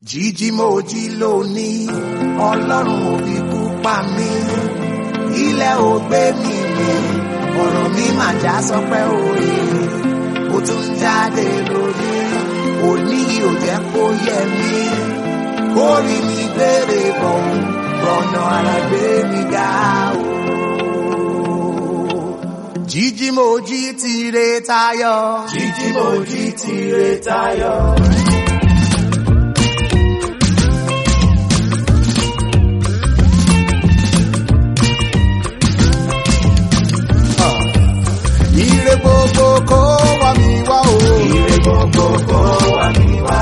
jíjí mo jí lónìí ọlọ́run ò fi kú pa mí ilẹ̀ ò gbé mi mì ọ̀rọ̀ mi mà já sọpẹ́ òye ó tún jáde lórí òní ò jẹ́ kó yẹ mí kórì mi gbére bọ̀ rọ̀nà ara gbé mi ga o. jíjí mo jí tire tayọ. jíjí mo jí tire tayọ. Ire gbogbo kó wá mi wá o. Ire gbogbo kó wá mi wá.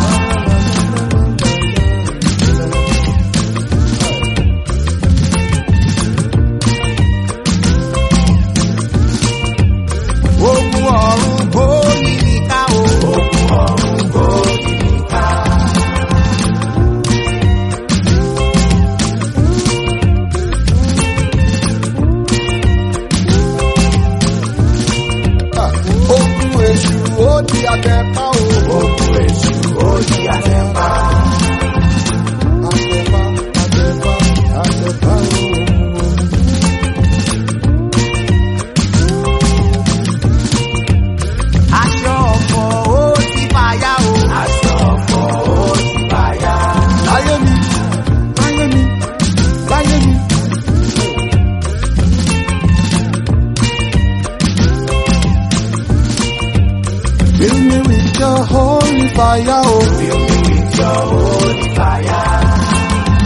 Ogun ọ̀run kó yí mi ká o. Ogun ọ̀run kó yí mi ká. Ogun èṣù ó di àtẹ̀pá o. Ogun èṣù ó di àtẹ̀pá. Àtẹ̀pá, àtẹ̀pá, àtẹ̀pá o. Aṣọ ọ̀fọ̀ ó ti fàya o. Aṣọ ọ̀fọ̀ ó ti fàya. Láyé mi, láyé mi, láyé mi. Fill me with your holy fire, oh. Fill me with your holy fire.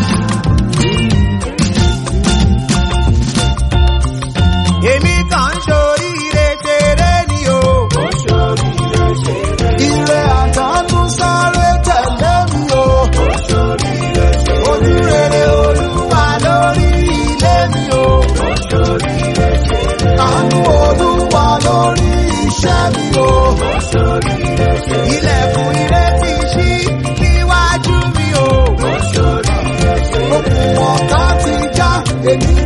Èmi kàn ń ṣoríire ṣeré ni o. Mo ṣoríire ṣeré. Ire àdánù sáré tẹ̀lé mi o. Mo ṣoríire ṣeré. Olúrere olúwa lórí ilé mi o. Mo ṣoríire ṣeré. Àánú olúwa lórí iṣẹ́ mi o. Mo ṣoríire ṣeré. Ilẹ̀kùn ire ti ṣí níwájú mi o. Mo ṣoríire ṣeré. Okùn ọ̀tá ti já èmi